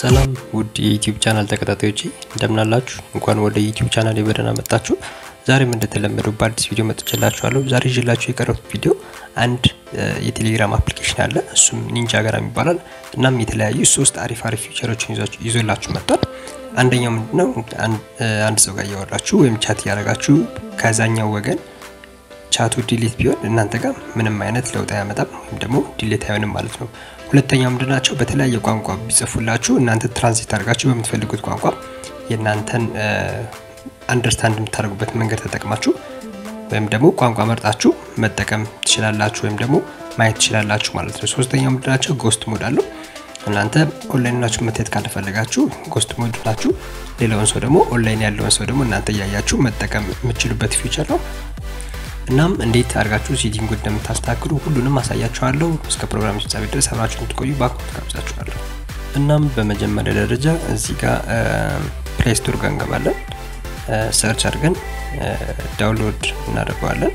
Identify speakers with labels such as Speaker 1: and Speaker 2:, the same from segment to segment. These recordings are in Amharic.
Speaker 1: ሰላም ውድ የዩቲዩብ ቻናል ተከታታዮች እንደምናላችሁ፣ እንኳን ወደ ዩቲዩብ ቻናል በደህና መጣችሁ። ዛሬም እንደተለመደው በአዲስ ቪዲዮ መጥቼላችኋለሁ። ዛሬ ይዤላችሁ የቀረቡት ቪዲዮ አንድ የቴሌግራም አፕሊኬሽን አለ፣ እሱም ኒንጃግራም ይባላል። እናም የተለያዩ ሶስት አሪፍ አሪፍ ፊቸሮችን ይዞላችሁ መጥቷል። አንደኛው ምንድነው አንድ ሰው ጋር እያወራችሁ ወይም ቻት እያደረጋችሁ ከዛኛው ወገን ቻቱ ዲሌት ቢሆን እናንተ ጋር ምንም አይነት ለውጥ አያመጣም ወይም ደግሞ ዲሌት አይሆንም ማለት ነው። ሁለተኛው ምንድናቸው በተለያየ ቋንቋ ቢጽፉላችሁ እናንተ ትራንስሌት አድርጋችሁ በምትፈልጉት ቋንቋ የእናንተን አንደርስታንድ የምታደርጉበት መንገድ ተጠቅማችሁ ወይም ደግሞ ቋንቋ መርጣችሁ መጠቀም ትችላላችሁ ወይም ደግሞ ማየት ትችላላችሁ ማለት ነው። ሶስተኛው ምንድናቸው ጎስት ሞድ አለው። እናንተ ኦንላይን ናችሁ መታየት ካልፈለጋችሁ ጎስት ሞድ ናችሁ። ሌላውን ሰው ደግሞ ኦንላይን ያለውን ሰው ደግሞ እናንተ እያያችሁ መጠቀም የምችሉበት ፊቸር ነው። እናም እንዴት አድርጋችሁ ሴቲንግ እንደምታስተካክሉ ሁሉንም አሳያችኋለሁ። እስከ ፕሮግራም ፍጻሜ ድረስ አብራችሁ እንድትቆዩ በአክብሮት ጋብዛችኋለሁ። እናም በመጀመሪያ ደረጃ እዚህ ጋር ፕሌይ ስቶር ጋር እንገባለን። ሰርች አድርገን ዳውንሎድ እናደርገዋለን።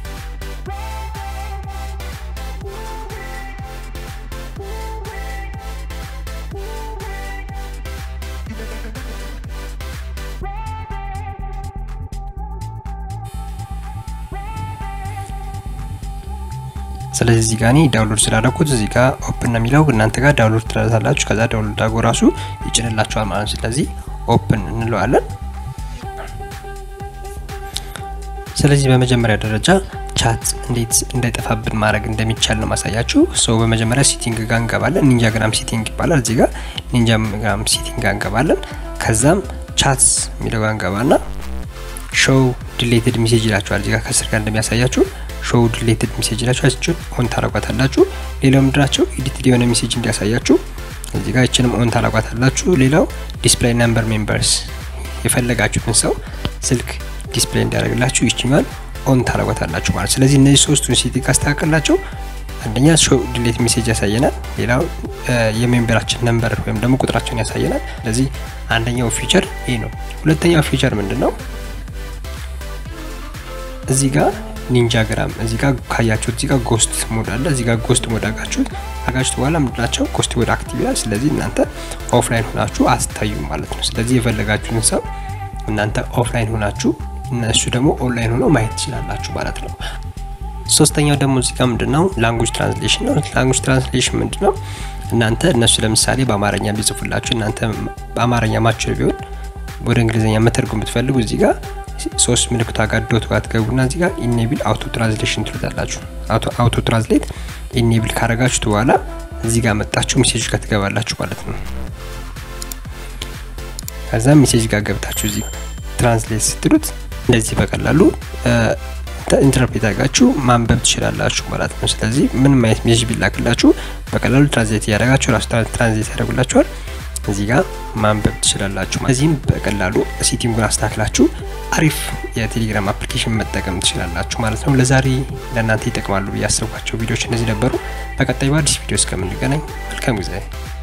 Speaker 1: ስለዚህ እዚህ ጋር እኔ ዳውንሎድ ስላደረኩት እዚህ ጋር ኦፕን ነው የሚለው እናንተ ጋር ዳውንሎድ ትላላችሁ። ከዛ ዳውንሎድ አድርጎ ራሱ ይጭንላችኋል ማለት ነው። ስለዚህ ኦፕን እንለዋለን። ስለዚህ በመጀመሪያ ደረጃ ቻት እንዴት እንዳይጠፋብን ማድረግ እንደሚቻል ነው ማሳያችሁ። ሰው በመጀመሪያ ሴቲንግ ጋር እንገባለን። ኒንጃግራም ሴቲንግ ይባላል። እዚህ ጋር ኒንጃግራም ሴቲንግ ጋር እንገባለን። ከዛም ቻትስ የሚለው ጋር እንገባና ሾው ዲሌትድ ሜሴጅ ይላችኋል። እዚህ ጋር ከስር ጋር እንደሚያሳያችሁ ሾው ዲሌትድ ሜሴጅ ይላችሁ እችን ኦን ታረጓታላችሁ። ሌላው ምንድናቸው ኤዲትድ የሆነ ሜሴጅ እንዲያሳያችሁ እዚህ ጋር እችንም ኦን ታረጓታላችሁ። ሌላው ዲስፕሌይ ነምበር ሜምበርስ የፈለጋችሁትን ሰው ስልክ ዲስፕሌይ እንዲያደርግላችሁ ይችኛል ኦን ታረጓታላችሁ ማለት። ስለዚህ እነዚህ ሶስቱን ሴቲንግ ካስተካከላቸው አንደኛ ሾው ዲሌት ሜሴጅ ያሳየናል። ሌላው የሜምበራችን ነምበር ወይም ደግሞ ቁጥራቸውን ያሳየናል። ስለዚህ አንደኛው ፊቸር ይህ ነው። ሁለተኛው ፊቸር ምንድን ነው? እዚህ ጋር ኒንጃግራም እዚህ ጋር ካያችሁት እዚህ ጋር ጎስት ሞድ አለ። እዚህ ጋር ጎስት ሞድ አጋችሁት አጋችሁት በኋላ ምንድናቸው ጎስት ሞድ አክቲቭ ይላል። ስለዚህ እናንተ ኦፍላይን ሆናችሁ አስታዩም ማለት ነው። ስለዚህ የፈለጋችሁትን ሰው እናንተ ኦፍላይን ሆናችሁ እነሱ ደግሞ ኦንላይን ሆነው ማየት ትችላላችሁ ማለት ነው። ሶስተኛው ደግሞ እዚህ ጋር ምንድነው ላንጉጅ ትራንስሌሽን ነው። ላንጉጅ ትራንስሌሽን ምንድነው? እናንተ እነሱ ለምሳሌ በአማርኛ ቢጽፉላችሁ እናንተ በአማርኛ ማችል ቢሆን ወደ እንግሊዝኛ መተርጎም ብትፈልጉ እዚህ ጋር ሶስት ምልክቷ ጋር ዶት ጋር ትገቡና እዚህ ጋር ኢኔብል አውቶ ትራንስሌሽን ትሉታላችሁ። አውቶ ትራንስሌት ኢኔብል ካረጋችሁት በኋላ እዚህ ጋር መጣችሁ ሜሴጅ ጋር ትገባላችሁ ማለት ነው። ከዛ ሜሴጅ ጋር ገብታችሁ እዚህ ትራንስሌት ስትሉት እንደዚህ በቀላሉ ኢንተርፕሬት አድርጋችሁ ማንበብ ትችላላችሁ ማለት ነው። ስለዚህ ምንም አይነት ሜሴጅ ቢላክላችሁ በቀላሉ ትራንስሌት እያደረጋችሁ ራሱ ትራንስሌት ያደርጉላችኋል። እዚህ ጋር ማንበብ ትችላላችሁ። እዚህም በቀላሉ ሴቲንጉን አስተካክላችሁ አሪፍ የቴሌግራም አፕሊኬሽን መጠቀም ትችላላችሁ ማለት ነው። ለዛሬ ለእናንተ ይጠቅማሉ ብዬ ያሰብኳቸው ቪዲዮዎች እነዚህ ነበሩ። በቀጣይ በአዲስ ቪዲዮ እስከምንገናኝ መልካም ጊዜ